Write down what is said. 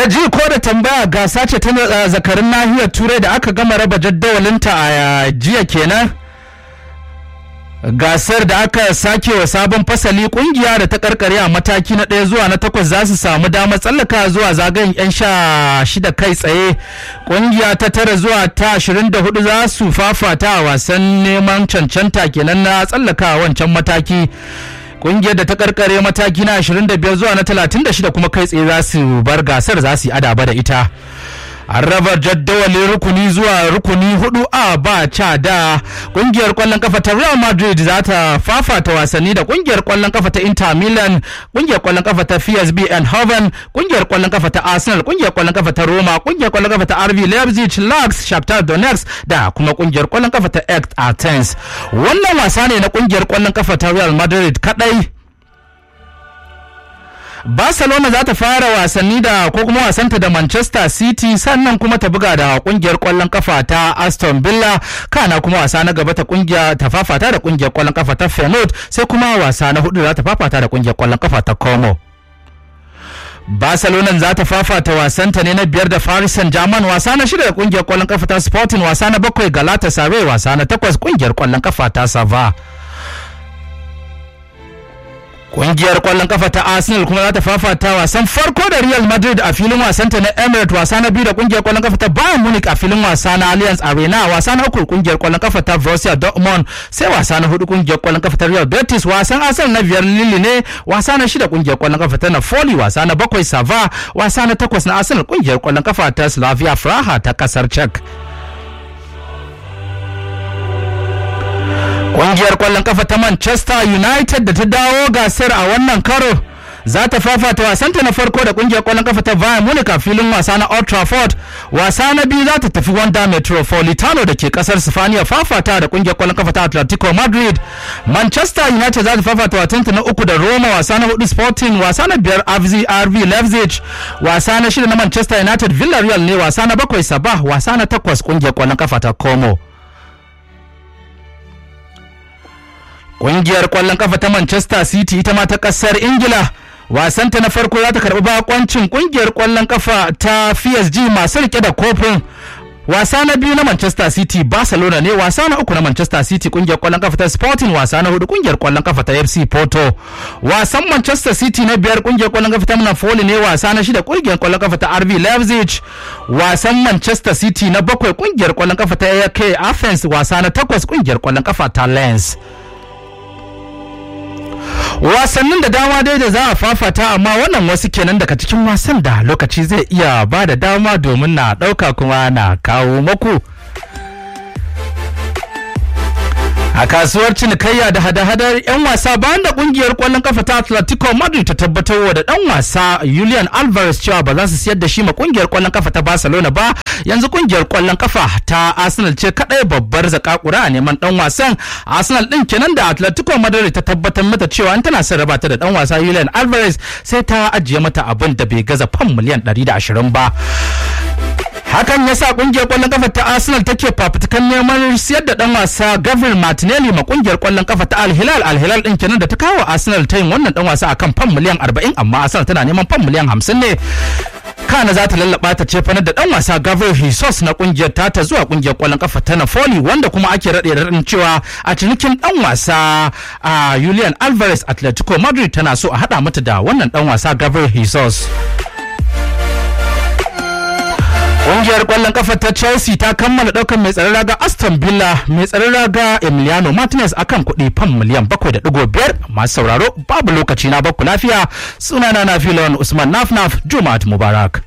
da ji ko da tambaya gasa ce ta uh, zakarin nahiyar turai da aka gama raba jaddawalinta a jiya kenan gasar da aka sake wa sabon fasali kungiya da ta karkare a mataki na ɗaya zuwa na takwas za su samu damar tsallaka zuwa zagayen 'yan sha shida kai tsaye kungiya ta tara zuwa ta ashirin da hudu za su fafata a wasan neman cancanta kenan na tsallaka wancan mataki kungiyar da ta karkare mataki na 25 zuwa na 36 kuma kai tsaye za su bar gasar za su yi adaba da ita an raba jaddawalin rukuni zuwa rukuni hudu a ba ca da kungiyar kwallon kafa ta real madrid za ta fafata wasanni da kungiyar kwallon kafa ta inter milan kungiyar kwallon kafa ta psb eindhoven kungiyar kwallon kafa ta arsenal kungiyar kwallon kafa ta roma kungiyar kwallon kafa ta rv leipzig lax shakhtar donetsk da kuma kungiyar kwallon kafa ta act athens wannan wasa ne na kungiyar kwallon kafa ta real madrid kadai Barcelona za ta fara wasanni da ko kuma wasanta da Manchester City sannan kuma ta buga da kungiyar kwallon kafa ta Aston Villa kana kuma wasa na gaba ta kungiya ta fafata da kungiyar kwallon kafa ta Feyenoord sai kuma wasa na hudu za ta fafata da kungiyar kwallon kafa ta Como. Barcelona za ta fafata wasanta ne na biyar da Paris Saint-Germain wasa na shida da kungiyar kwallon kafa ta Sporting wasa na bakwai Galatasaray wasa na takwas kungiyar kwallon kafa ta Sava. Ƙungiyar ƙwallon kafa ta Arsenal kuma za ta fafata wasan farko da Real Madrid a filin wasanta na Emirates wasa na biyu da ƙungiyar ƙwallon kafa ta Bayern Munich a filin wasa na Allianz Arena wasa na uku ƙungiyar ƙwallon kafa ta Borussia Dortmund sai wasa na hudu ƙungiyar ƙwallon kafa ta Real Betis wasan Arsenal na biyar Lille ne wasa na shida ƙungiyar ƙwallon kafa ta Napoli wasa na bakwai Sava wasa na takwas na Arsenal ƙungiyar ƙwallon kafa ta Slavia Praha ta ƙasar Czech. Ƙungiyar ƙwallon kafa ta Manchester United da ta dawo gasar a wannan karo za ta fafata wasanta na farko da ƙungiyar ƙwallon kafa ta Bayern Munich a filin wasa na Old Trafford. Wasa na biyu za ta tafi Wanda Metropolitano da ke ƙasar Sifaniya fafata da ƙungiyar ƙwallon kafa ta Atletico Madrid. Manchester United za ta fafata wasanta na uku da Roma wasa na hudu Sporting wasa na biyar RV Leipzig wasa na shida na Manchester United Villarreal ne wasa na bakwai Sabah wasa na takwas ƙungiyar ƙwallon kafa ta Como. Ƙungiyar ƙwallon kafa ta Manchester City ita ma ta ƙasar Ingila wasanta na farko za ta karɓi bakoncin ƙungiyar ƙwallon kafa ta PSG masu rike da kofin wasa na biyu na Manchester City Barcelona ne wasa na uku na Manchester City kungiyar kwallon kafa ta Sporting wasa na hudu kungiyar kwallon kafa ta FC Porto wasan Manchester City na biyar kungiyar kwallon kafa ta Napoli ne wasa na shida kungiyar kwallon kafa ta RB Leipzig wasan Manchester City na bakwai kungiyar kwallon kafa ta AK Athens wasa na takwas kungiyar kwallon kafa ta Lens wasannin da dama dai da za a fafata amma wannan wasu kenan daga cikin wasan da lokaci zai iya ba da dama domin na ɗauka kuma na kawo maku a kasuwar cinikayya da hada-hadar 'yan wasa bayan da kungiyar kwallon kafa ta atletico madrid ta tabbatar wa da dan wasa julian alvarez cewa ba za su siyar da shi ma kungiyar kwallon kafa ta barcelona ba yanzu kungiyar kwallon kafa ta arsenal ce kadai babbar zakakura a neman dan wasan arsenal din kenan da atletico madrid ta tabbatar mata cewa an tana son raba ta da dan wasa julian alvarez sai ta ajiye mata abin da bai gaza fam miliyan 120 ba hakan ya sa kungiyar kwallon kafa ta arsenal take fafutukan neman siyar da dan wasa gabriel martinelli ma kungiyar kwallon kafa ta al-hilal al-hilal din kenan da ta kawo arsenal ta yin wannan dan wasa akan fam miliyan 40 amma arsenal tana neman fam miliyan 50 ne kana za ta lallaba ta ce fanar da dan wasa gabriel jesus na kungiyar tata zuwa kungiyar kwallon kafa ta napoli wanda kuma ake rade raɗin cewa a cinikin dan wasa a julian alvarez atletico madrid tana so a hada mata da wannan dan wasa gabriel jesus Ƙungiyar ƙwallon kafa ta Chelsea ta kammala ɗaukar mai tsaron raga Aston Villa mai tsaron raga Emiliano Martinez akan kuɗi fam miliyan bakwai da ɗigo biyar masu sauraro babu lokaci na bakku lafiya sunana na filon Usman Nafnaf Jumaat Mubarak.